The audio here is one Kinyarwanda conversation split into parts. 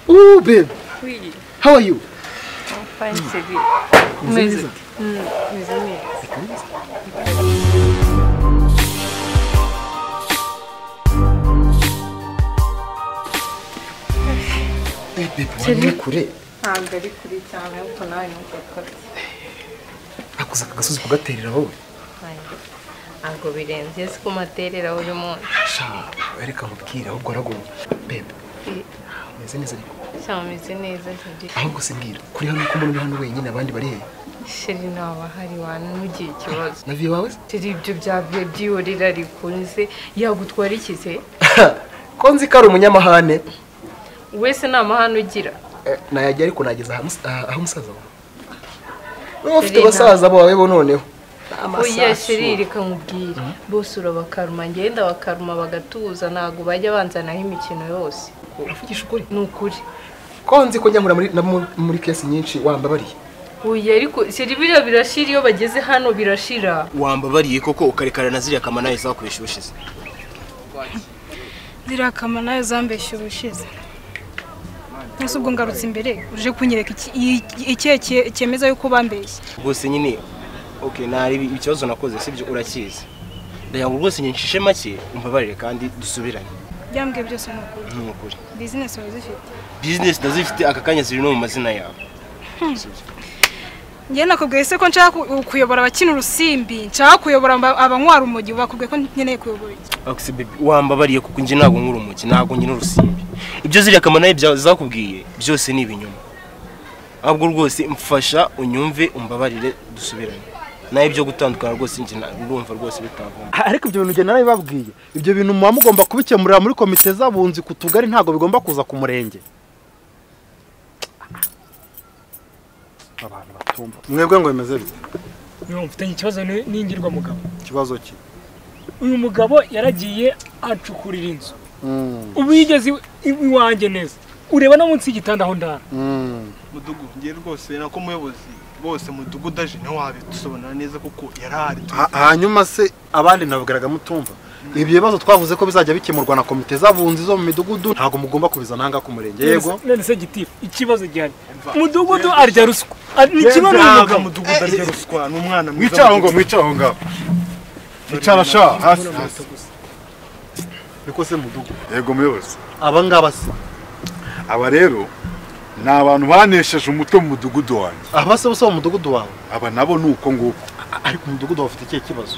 Hello, babe. Oui, How are you? I'm fine, Sylvie. Music. Mm, music. Hey, babe, Salut. wari kure Ntabwo ari kuri cyane ariko nawe numva ko ari nakoze aka gasozi kugaterera wowe ntabwo birenze si ku materera uyu munsi sha reka nkubwire ahubwo aragoye babe umeze neza ariko cyangwa umeze neza Sylvie ahubwo se mbwira kuri hano ko umuntu uri hano wenyine abandi bari hehe sheri ntabwo ahari wanamugire ikibazo na viyo wawe se turi ibyo byavuye byihorera rikunze yagutwara ikize ko nzi ko ari umunyamahane wese nta mahane ugira Eh, nayajya ariko nageza aha mus- aha- aho umusaza wawe niba ufite basaza bawe bo noneho Ni amasasu. oya sheri reka nkubwire bose urabakaruma ngenda bakaruma bagatuza ntabwo bajya banzanaho imikino yose uravugisha ukuri ni ukuri ko nzi ko njya nkura muri, na mu- muri kesi nyinshi wambabariye oya ariko sheri biriya birashira iyo bageze hano birashira wambabariye koko ukarekana na ziriya kamanayo zakoresha ubushize ziriya kama nayo zambeshye ubushize nese ubwo ngarutse imbere uje kunyereka iki- iki- ikihe kie- cyemeza yuko bambeshye rwose nyine ok nari ikibazo nakoze sibyo urakizi ndagira ngo rwose nyinshishe make umbabarire kandi dusubirane byambwiye byose ni ukuri nk'ukuri bizinesi wari zifite bizinesi ndazifite aka kanya ziri no mu mazina yawe Sibyo. njye nakubwiye se ko nshaka ku- kuyobora abakina urusimbi nshaka kuyobora aba- abanywara umugi bakubwiye ko nkeneye kuyobora iki Alex baby wambabariye kuko njye ntabwo nk'uri umuki ntabwo nkina urusimbi ibyo ziriya kamanayo bya- zakubwiye byose ni ibinyoma ahubwo rwose mfasha unyumve umbabarire dusubirane nawe byo gutandukana rwose njye na- urumva rwose bitavamo ariko ibyo bintu ugenda nabibabwiye ibyo bintu muba mugomba kubikemurira muri komite z'abunzi ku tugari ntabwo bigomba kuza ku murenge abantu batumva mwebwe ngo bimeze bite niba mfitanye ikibazo ni- n'ingirwa mugabo ikibazo ki uyu mugabo yaragiye ancukurira inzu ubu yigeze iw- iwanjye neza ureba no munsi y'igitanda aho ndara mudugu ngiye rwose nako muyobozi bose mudugudu aje nawe wabidusobanura neza kuko yarahari Ha- hanyuma se abandi nabwiraga mutumva ibyo bibazo twavuze ko bizajya bikemurwa na komite z'abunzi zo mu midugudu ntabwo mugomba kubizana aha ngaha ku murenge yego none se gitifu ikibazo gihari umudugudu arya ruswa Ar- ni kimwe n'uyu ntabwo mugabo mudugudu arya ruswa ni umwana mwicara aho ngaho mwicara sha hasi hasi niko se mudugudu yego muyobozi aba ngaba se aba rero ni abantu banesheje umutwe mu mudugudu wanjye aba se ubusa mu mudugudu wawe aba nabo ni uko nguko ariko umudugudu wawe ufite ikihe kibazo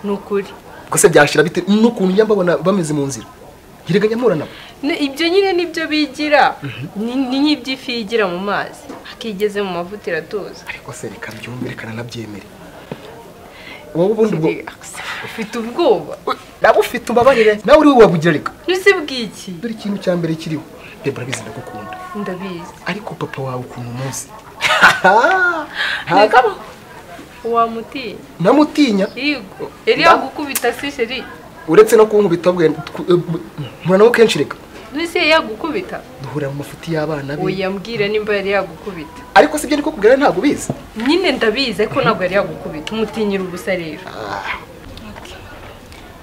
ni ukuri ubwo se byashira bite n'ukuntu njya mbabona bameze mu nzira hiriganya mpura nabo Ne- ibyo nyine nibyo bigira ni ni nk'iby'ifi yigira mu mazi akigeze mu mavuta iratuza ariko se reka byumve reka nanabyemere wowe ubundi ubwo ufite ubwoba We- nawe ufite umbabarire nawe uri we wabugira reka ntuse bw'iki dore ikintu cya mbere kiriho reba urabizi ndagukunda ndabizi ariko papa wawe ukuntu umunsi ntabwo wamutinya namutinya yego yari yagukubita se sheri uretse no kunkubita bwe tw- eh, bu- mpura nabo kenshi reka ntuse yari yagukubita duhura mu mafuti y'abana be uyambwira nimba yari yagukubita ariko sibyo niko kubwira ntabwo ubizi nyine ndabizi ko ntabwo yari yagukubita umutinyira ubusa rero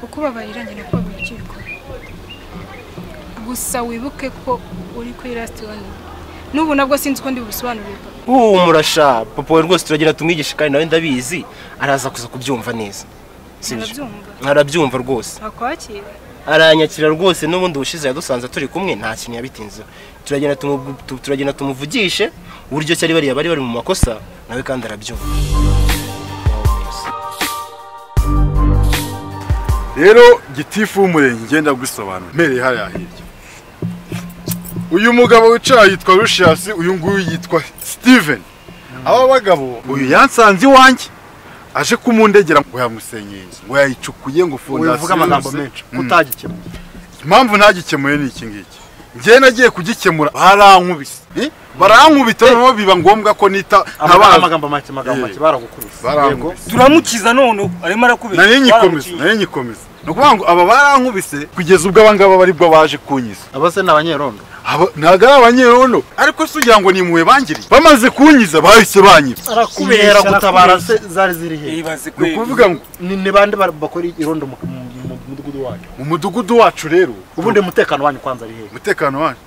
uko ubabarira njye nako babura icyo ubikora gusa wibuke ko uri kuri lasiti wani n'ubu nabwo sinzi uko ndi bubisobanurire uhumura sha papa we rwose turagenda tumwigishe kandi nawe ndabizi araza kuza kubyumva neza Sibyo. Arabyumva? arabyumva rwose ntakwakira aranyakira rwose n'ubundi bushize yadusanze turi kumwe nta kintu yabitinzeho turagenda tumu- tu- turagenda tumuvugishe uburyo cyari bariya bari bari mu makosa nawe kandi arabyumva rero gitifu w'umurenge ngenda gusobanura mpereye hariya hirya uyu mugabo wicaye yitwa rushiyasi uyu nguyu yitwa steven aba bagabo uyu yansanze iwanjye aje kumundegera ngo yamusenyeye inzu ngo yayicukuye ngo uvuga amagambo menshi kutagikemura impamvu ntagikemuye ni iki ngiki njyewe nagiye kugikemura barankubise Eh? barankubita noneho biba ngombwa ko nita Amaga- ntabaza amagambo make amagambo make Yee. baragukubise yego barankubise turamukiza none ubu arimo arakubeshya nari nyikomeza nari nyikomeza ni ukuvuga ngo aba barankubise kugeza ubwo aba ngaba bari bwo baje kunyiza aba se ni abanyerondo Aba- ntabwo ari abanyerondo ariko si ugira ngo ni impuhwe bangiriye bamaze kunyiza bahise banyiza Arakubeshya, inkera gutabara arakubeshya. se zari ziri hehe Ibaze ni kweli. ukuvuga ngo ni ni bande bar- bakora irondo mu mu- mu mudugudu wanyu mu mudugudu wacu rero ubundi umutekano wanyu kwanza ari hehe umutekano wanyu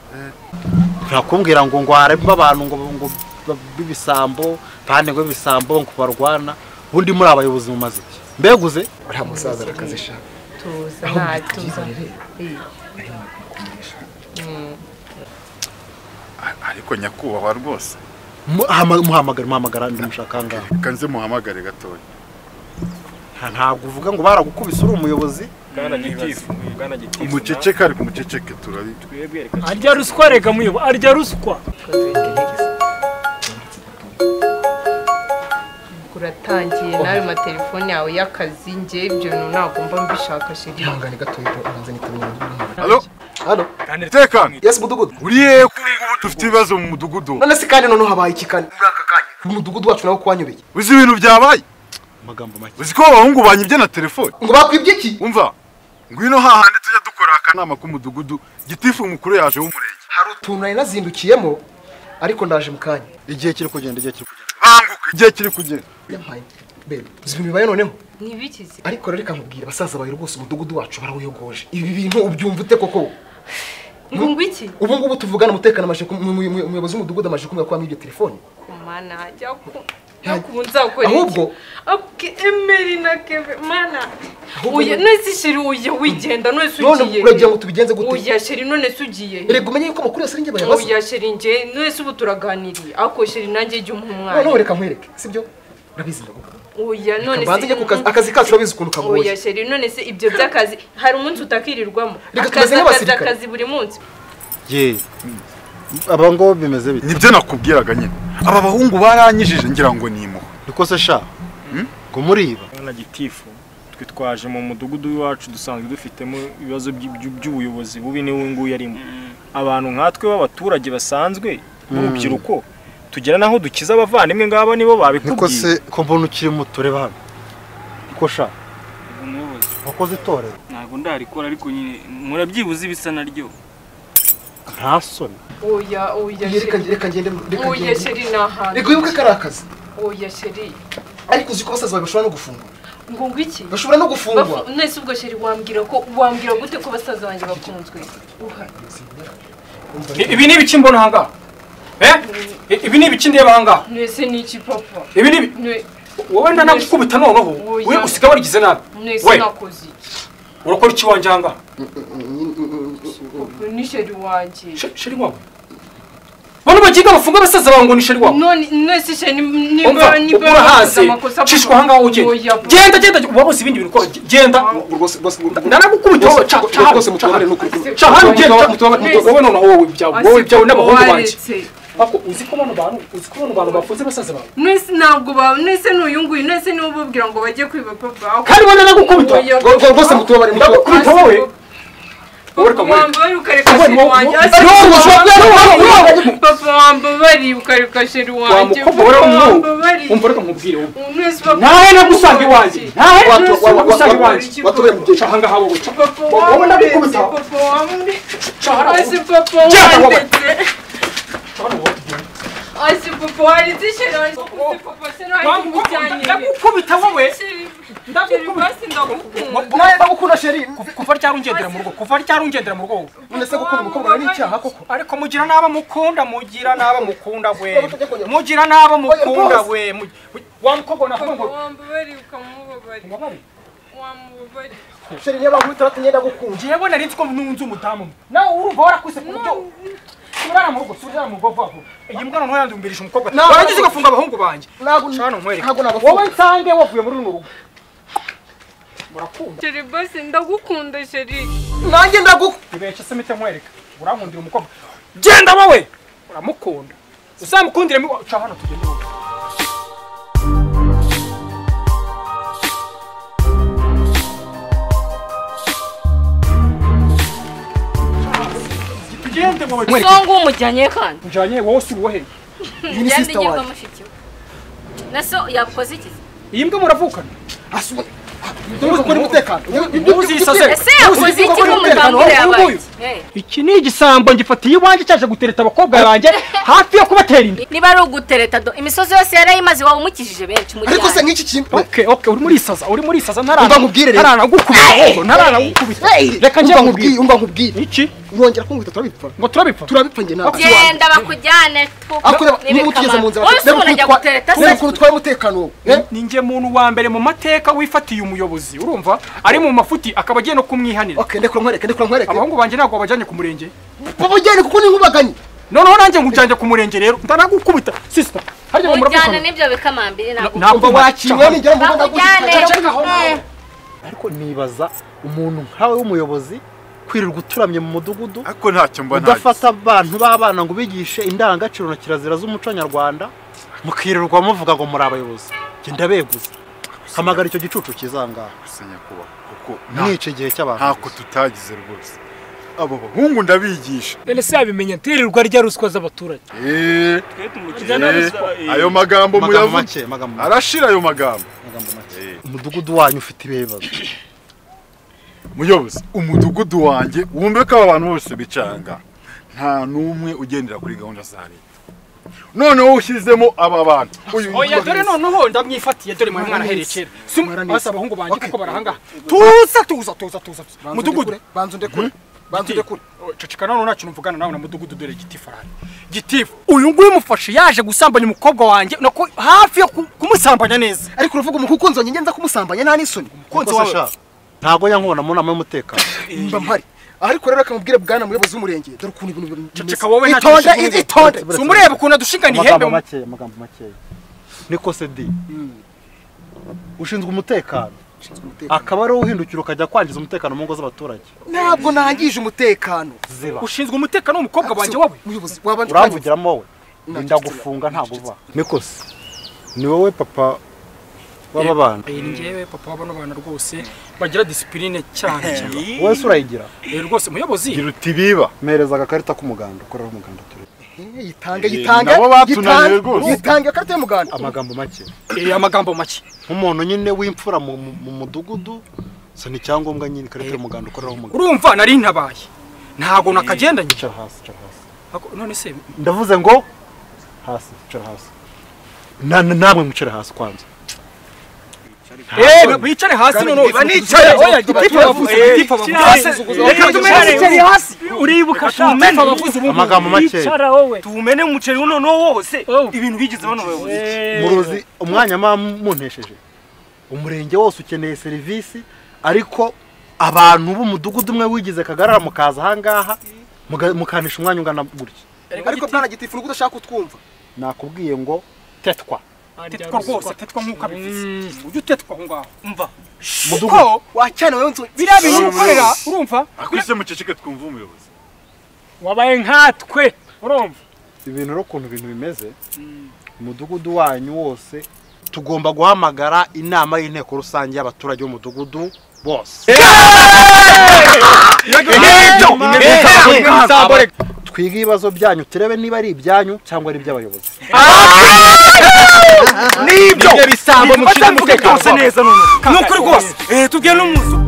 ntakubwira ngo ngware abantu ngo ngo b'ibisambo kandi ngo ibisambo ngo barwana ubundi muri abayobozi mu maziki mbeguze uriya musaza arakazisha tuza aho nta tuza mbikugirire Eh, ariko nyakubahwa rwose muhamagara muhamagara ndamushaka ngaho reka nze muhamagare gatoya ntabwo uvuga ngo baragukubise uri umuyobozi bwana gitifu bwana gitifu umuceceke ariko umuceceke turabi twebwe reka arya ruswa reka muyobo arya ruswa uratangiye nawe amatelefone yawe y'akazi njye ibyo bintu nagomba mbishaka shiri ihangane gatoya ubanza n'itaburiya y'umweru halo hano tekana yesi mudugudu uri hehe ko ubu ngubu dufite ibibazo mu mudugudu none se kandi noneho habaye iki kandi muri aka kanya umudugudu wacu nawo kwanyobeye uzi ibintu byabaye amagambo make uzi ko abahungu banyibye na telefone ngo bakwibye iki umva ngwino hahandi tujya dukora akanama k'umudugudu gitifu mukuru yaje w'umurenge hari utuntu nari nazindukiyemo ariko ndaje mu kanya igihe kiri kugenda igihe kiri kugenda banguka igihe kiri kugenda yampaye bebe uzi ibintu bibaye noneho ntibikize ariko rero reka nkubwire abasaza bawe rwose umudugudu wacu barawuyogoje ibi bintu ubyumva ute koko ngo ngwiki ubu ngubu tuvugana umutekano amaje ku- mu- mu- mu- umuyobozi w'umudugudu amaje kumenya ko wamwibye telefone kumana hajya ku njya ku nzakora Ahubwo- abwe emeri na keve mana Ahubwo- uya nese shiri uya wigenda nese none ugiye uragira ngo tubigenze gute uya shiri none se ugiye he? reka umenye yuko amakuru yose ari njye bayabaza uya shiri njye nese ubu turaganiriye ako shiri nanjye jya umuha noneho umwanya reka nkwereke sibyo urabizi ndavuga uya none banze njye ku kazi akazi kacu urabizi ukuntu kagoye oya sheri none se ibyo by'akazi hari umunsi utakirirwamo Reka akazi tumeze akazi nk'abasirikare. akazi buri munsi ye aba ngabo bimeze bite nibyo nakubwiraga nyine aba bahungu baranyijije ngira ngo ni impuhwe niko se sha kumuriba bwana gitifu twe twaje mu mudugudu w'iwacu dusanzwe dufitemo ibibazo by- by- by'ubuyobozi bubi n'ubu ngubu yarimo abantu nkatwe b'abaturage basanzwe b'urubyiruko tugera n'aho dukiza abavandimwe ngaba nibo niko babikubwiye se ko mbona ukiri muto reba hano niko sha umuyobozi wakoze itorero ntabwo ndarikora ariko nyine murabyibuze ibisa naryo nta soni oya oya reka sheri reka ngende reka oya ngende sheri ni ahantu reka wibuke ko ari akazi oya sheri ariko uzi ko abasaza bawe bashobora no gufungwa ngo ngwiki bashobora no gufungwa Bafu- nese ubwo sheri wambwira ko wambwira gute ko basaza banjye bakunzwe uha ibi ni ibiki mbona ahangaha ibi ni ibiki ndeba ahangaha nese ni iki papa ibi ni ibi- Ne- wowe ndanagukubita noneho Oya. we usiga warigize nabi nese We. nakoze iki urakora iki wanjye ahangaha Papa, ni sheri wanjye She- sheri wawe bano bagiga bafunga abasaza bawe ngo ni sheri wawe none nese sheri ni- niba umva niba ukura bakoze hasi amakosa shishwa ahangaha ugende Oya, papa. genda genda uba bose ibindi bintu ukora genda ndanagukubita wowe ca ca hano ca hano ca hano ugenda ca- wowe noneho wowe ibyawe wowe ibyawe n'abahungu banjye Waretse. ariko uzi ko bano bantu uzi ko bano bantu bafunze abasaza bawe Nese ntabwo ba nese n'uyu nguyu nese niwe ubabwira ngo bajye kwiba papa kandi wowe ndanagukubita Oya, Ngo- ngo- rwose mutubabare mutubabare ndagukubita wowe papa wambaye ukareka sheri wanjye Ase, papa wambabariye ukareka sheri wanjye wamukobwa wari wambabariye umwuga umva reka nkubwire wowe Ubu wese papa ntawe nagusanga iwanjye wambaye. ntawe Wa- wa- wa- wa- nagusanga iwanjye iki watuye mu gihe ca ahangaha wowe ca Papa wowe wambese, ndagukubita papa wambe- ca hano Ase, papa Jana, wowe. wandetse. Ase, papa wandetse sheri wanjye. Ase, papa sheri wanjye umujyane. ndagukubita wowe Sheri- sheri ndagukubita basi ndagukunda. nawe bagukunda sheri kuva ryari ungendera mu rugo kuva ryari ungendera mu rugo wowe? none se gukunda umukobwa wawe ni icyaha koko ariko mugira n'abo mukunda mugira n'abo mukunda we Oya, mugira n'abo mukunda rwose. we mu- mu- wa mukobwa navuga Papa ngo wambabariye ukamubabarira. Wamubabariye. sheri niyo bankubita bati ngenda gukunda ngewe nari nzi ko nunze umudamu nawe urumva warakuse ku buryo subirana mu rugo subirana mu rugo vuba vuba iyi mbwa noneho yandumbirisha umukobwa Ntabwo- warangiza ugafunga abahungu banjye ntabwo Shano nkwereke ntabwo wowe nabakunda nsange wavuye muri runo rugo murakunda sheri basi ndagukunda sheri nanjye ndagukunda nibeshye se mite nkwereka urankundira umukobwa genda wowe uramukunda uzamukundire mu ca hano tugende wowe tugende wowe nkwereka songa umujyanye kandi njanye wowe usubiwe he njyana igirwa mushiki we na so yakoze iki iyi mbwa muravukana dore umutekano ese yakoze iki n'umuryango we yabaye Hey, iki ni igisambo ngifatiye iwanjye cyaje gutereta abakobwa banjye hafi yo kubatera inda niba ari ugutereta do imisozi yose yarayimaze waba umukijije benshi ariko se umujyane nk'iki kintu Okay, okay, uri muri saza, uri muri saza ntarana. Umva nkubwire rero. ntaranagukubita, ahubwo ntaranagukubita. Reka njye umva nkubwire. nkubwire umva nkubwire Iki? urongera kumbwira turabipfa ngo turabipfa turabipfa njye nawe genda bakujyane akureba niba utugeze mu nzira wowe ubona ajya gutereta se ukuntu utwaye umutekano wowe ninjye muntu wa mbere mu mateka wifatiye umuyobozi urumva ari mu mafuti akaba agiye no kumwihanira ndekura nkwereke ndekura nkwereke abahungu banjye ntabwo babajyanye ku murenge babujyane kuko ni nkubaganye noneho nanjye nkujyanye ku murenge rero ndanagukubita sisita harya ngo ujyana muravugana n'ibyo bikamambiri ntabwo ntabwo wakiriwe nijya mvuga bakujyane ariko nibaza umuntu nkawe w'umuyobozi kwirirwa uturamye mu mudugudu ariko ntacyo mbona udafata abantu b'abana ngo ubigishe indangagaciro na kirazira z'umuco nyarwanda mukirirwa muvuga ngo muri abayobozi genda beguza hamagara icyo gicucu kizangaha se nyakubahwa kuko mwica igihe cy'abantu ntako tutagize rwose abo bahungu ndabigisha ese yabimenye twirirwa arya ruswa z'abaturage Eh, Ujya na eh, ruswa, eh. ayo magambo Amagambo muyavuga make, amagambo make. arashira ayo magambo Eh. umudugudu wanyu ufite ibihe bibazo muyobozi umudugudu wanjye wumve ko aba bantu bose bicanga nta n'umwe ugendera kuri gahunda za leta noneho ushyizemo aba bantu uyu oya yitwa dore Grace. noneho ndamwifatiye dore mwe mwana Mwaranitse. herekera si basa abahungu banjye kuko barahangaha tuza tuza tuza tuza mudugudu banza ndekure banza ndekure ceceka noneho nta kintu mvugana nawe na mudugudu dore giti farari gitifu uyu nguyu mufashe yaje gusambanya umukobwa wanjye nako hafi yo ku- kumusambanya neza ariko uravuga umukunzi wanjye ngenza kumusambanya nta n'isoni umukunzi wawe ntabwo yankubona mu nama y'umutekano mba mpari ariko rero reka mubwire bwana muyobozi w'umurenge dore ukuntu ibintu ceceka wowe nta kintu itonde ushinzwe. itonde Buretse, buretse. umureba ukuntu adushingana ihembe amagambo mu- makeya amagambo makeya niko se di ushinzwe umutekano akaba ari uhindukira ukajya kwangiza umutekano mu ngo z'abaturage ntabwo nangije umutekano ziba ushinzwe umutekano w'umukobwa wanjye wowe muyobozi wabanje uramvugiramo wowe wenda gufunga ntabwo uva nikose ni wowe papa w'aba bana Eh, ni njyewe papa w'abano bana rwose bagira disipurine cyane cyane wowe se urayigira Eh, rwose muyobozi gira uti biba mpereza agakarita k'umuganda ukorera umuganda turebe yitange Eh, yitange nabo batunaniye yitange, rwose. yitange akarita y'umuganda amagambo make eh, amagambo make nk'umuntu nyine w'imfura mu mu- mu mudugudu so ni icyangombwa nyine ikarita y'umuganda ukoreraho umuganda urumva nari ntabaye ntabwo nakagendanye icara hasi icara hasi Ako- none se ndavuze ngo hasi icara hasi Na- na- namwe mwicare hasi kwanza Eh, bicare hasi noneho Banicaye. oya gitifu bavuze Eh, gitifu hasi. bavuze Reka tumenane. hasi uribuka tumene Amagambo makeya. icara wowe tumene umuceri uno no wose ibintu bigeze bano bayobozi muruzi umwanya muba muntesheje umurenge wose ukeneye serivisi ariko abantu b'umudugudu umwe wigize kagarara mukaza ahangaha muga- mukanisha umwanya ungana gutya ariko bwana gitifu nubwo udashaka kutwumva nakubwiye ngo tetwa tetwa rwose tetwa nk'uko abivuze ujye utetwa aho ngaho umva Mudugudu. ko wacyana wowe nzu biriya bintu ukorera Umuyobozi. urumva akwise muceceke twumve umuyobozi wabaye nkatwe urumva ibintu rero ukuntu ibintu bimeze umudugudu wanyu wose tugomba guhamagara inama y'inteko rusange y'abaturage b'umudugudu bose twige ibibazo byanyu turebe niba ari ibyanyu cyangwa ari iby'abayobozi nibyo bisambo mukiza umutekano neza noneho ni ukuri rwose Eh, tubwiye n'umuzi